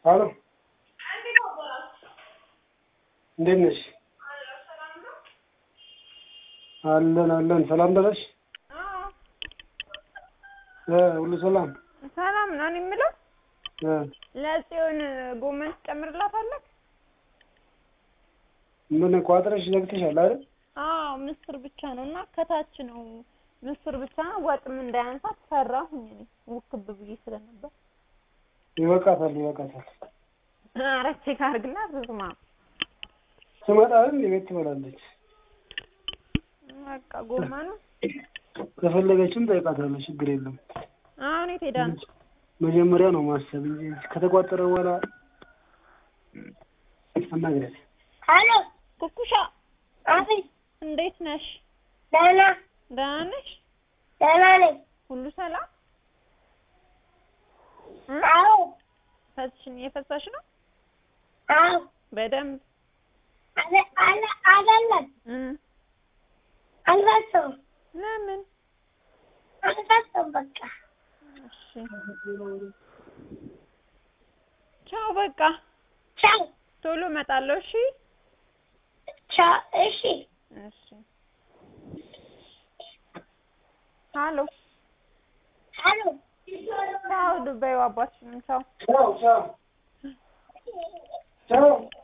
ሄሎ እንዴት ነሽ? አለን አለን። ሰላም ደረሽ? እ ሁሉ ሰላም ሰላም ነው። እኔ የምለው እ ለጽዮን ጎመን ትጨምርላታለህ? ምን ቋጥረሽ ዘግተሻል አይደል? አዎ ምስር ብቻ ነው እና ከታች ነው ምስር ብቻ ነው። ወጥም እንዳያንሳት ፈራሁኝ እኔ ውክብ ብዬ ስለነበር። ይበቃታል ይበቃታል። ኧረ ቼክ አድርግላት ስማ። ትመጣ አይደል? ቤት ትበላለች። በቃ ጎመኑ ከፈለገችም ጠይቃታለሁ፣ ችግር የለም። አሁን የት ሄዳ ነው? መጀመሪያ ነው ማሰብ እንጂ ከተቋጠረ በኋላ አናግረት። ሄሎ ኩኩሻ አቤት፣ እንዴት ነሽ? ደህና ደህና ነሽ? ደህና ነኝ። ሁሉ ሰላም? እ? አዎ ፈስሽን እየፈሳሽ ነው አዎ፣ በደንብ አለ አለ አይደለም፣ እ አልፈሰውም ለምን? አልፈሰውም። በቃ እሺ ቻው። በቃ ቻው ቶሎ እመጣለሁ። እሺ ቻው። እሺ እሺ። ሀሎ ሄሎ ቻው። ዱባዩ አባትሽንም ቻው። ቻው ቻው ቻው